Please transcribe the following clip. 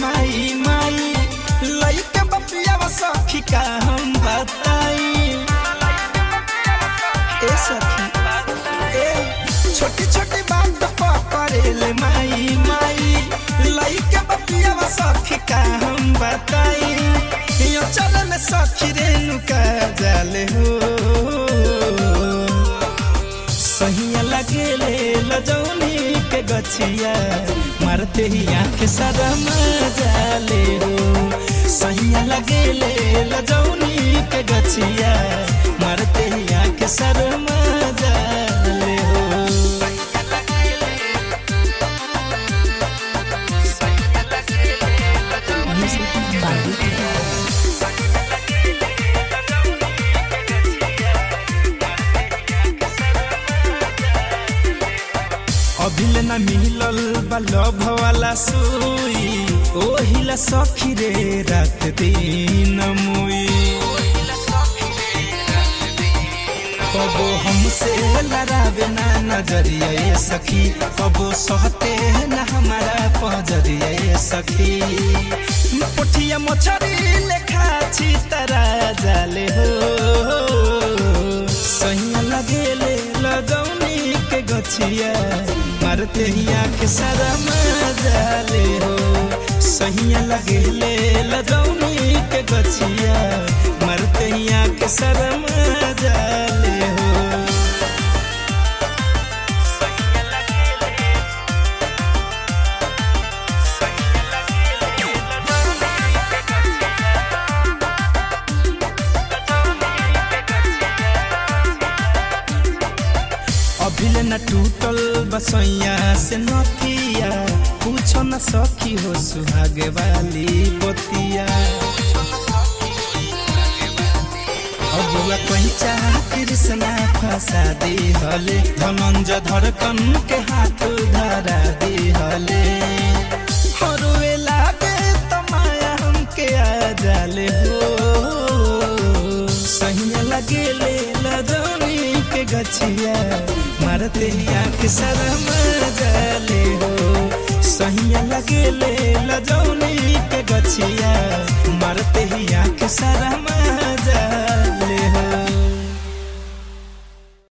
माई माई लइके बपिया सखी का हम बताई ए सखी ए छोटी छोटी बात पकड़ेले माई माई लइके बपिया सखी का हम बताई यो चल में सखी रेणुका जाले हो सहिया लगेले लजौनी के गछिया मारते ही आंख शरम जाले हो सहिया लगेले लजौनी के गछिया मारते ही आंख शरम जाले हो Music by Weekend. अभिल न मिलल बलभ वाला सुई ओहिला सखी रे रात दिन मुई कबो हमसे लड़ावे ना नजरिया ये सखी कबो सहते ना हमारा पजरिया ये सखी पोठिया मछरी लेखा छी तरा जाले हो सहिया लगेले लगौनी के गछिया मारते ही आँख सारा जाले हो सहिया लगेले लगौनी के गछिया मारते ही आँख सारा जाले हो अभिल न टूटल बसैया से नथिया पूछो न सखी हो सुहागे वाली बतिया अबुआ पैचा कृष्णा फंसा दी हले धनंजय धड़कन के हाथ धरा दी हले हरुए लागे त माया हमके आ जाले हो सहिया लगेले लजौनी के गछिया मारते ही आँख शरम जाले हो सहिया लगेले लजौनी के गछिया मारते ही आँख शरम